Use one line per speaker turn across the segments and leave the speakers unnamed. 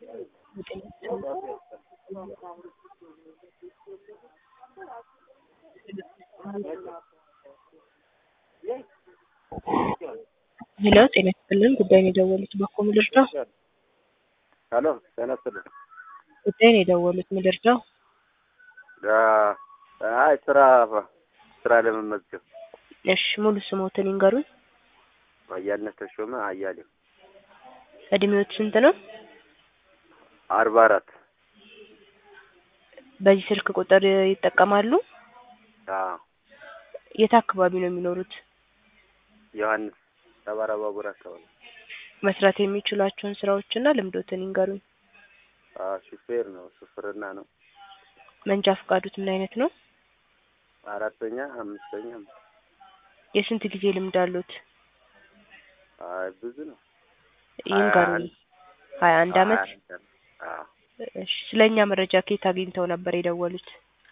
ሄሎ ጤና ይስጥልን ጉዳይ ነው የደወሉት በእኮ ምን ልርዳው?
ሄሎ ጤና ይስጥልን።
ጉዳይ ነው የደወሉት ምን ልርዳው?
አይ ስራ ስራ ለመመዝገብ
እሺ ሙሉ ስሞትን ይንገሩኝ።
አያልነት ተሾመ አያሌው
እድሜዎት ስንት ነው?
አርባ አራት
በዚህ ስልክ ቁጥር ይጠቀማሉ?
አዎ
የት አካባቢ ነው የሚኖሩት?
ዮሐንስ ሰባራ ባቡር አካባቢ
መስራት የሚችሏቸውን ስራዎችና ልምዶትን ይንገሩኝ።
አዎ ሹፌር ነው ሹፍርና ነው
መንጃ ፈቃዱት ምን አይነት ነው?
አራተኛ አምስተኛ
የስንት ጊዜ ልምድ አሉት?
አይ ብዙ ነው
ይንገሩኝ። ሀያ አንድ አመት
አዎ
እሺ ስለኛ መረጃ ከየት አግኝተው ነበር የደወሉት?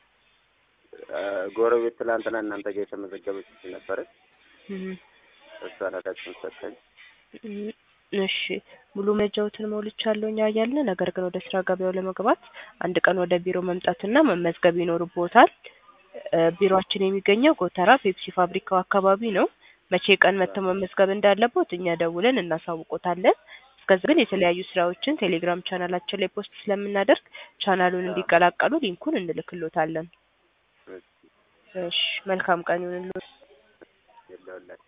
ጎረቤት ትላንትና እናንተ ጋር የተመዘገበች ነበረች
እህ
እሷ ነዳችን ሰጠኝ
እህ እሺ ሙሉ መረጃዎትን ሞልቻለሁ እኛ እያልን ነገር ግን ወደ ስራ ገበያው ለመግባት አንድ ቀን ወደ ቢሮ መምጣትና መመዝገብ ይኖርቦታል። ቢሮአችን የሚገኘው ጎተራ ፔፕሲ ፋብሪካው አካባቢ ነው። መቼ ቀን መጥተው መመዝገብ እንዳለቦት እኛ ደውለን እናሳውቆታለን። እስከዚህ ግን የተለያዩ ስራዎችን ቴሌግራም ቻናላችን ላይ ፖስት ስለምናደርግ ቻናሉን እንዲቀላቀሉ ሊንኩን እንልክሎታለን። እሺ መልካም ቀን ይሁንልዎት።
የለውላችሁ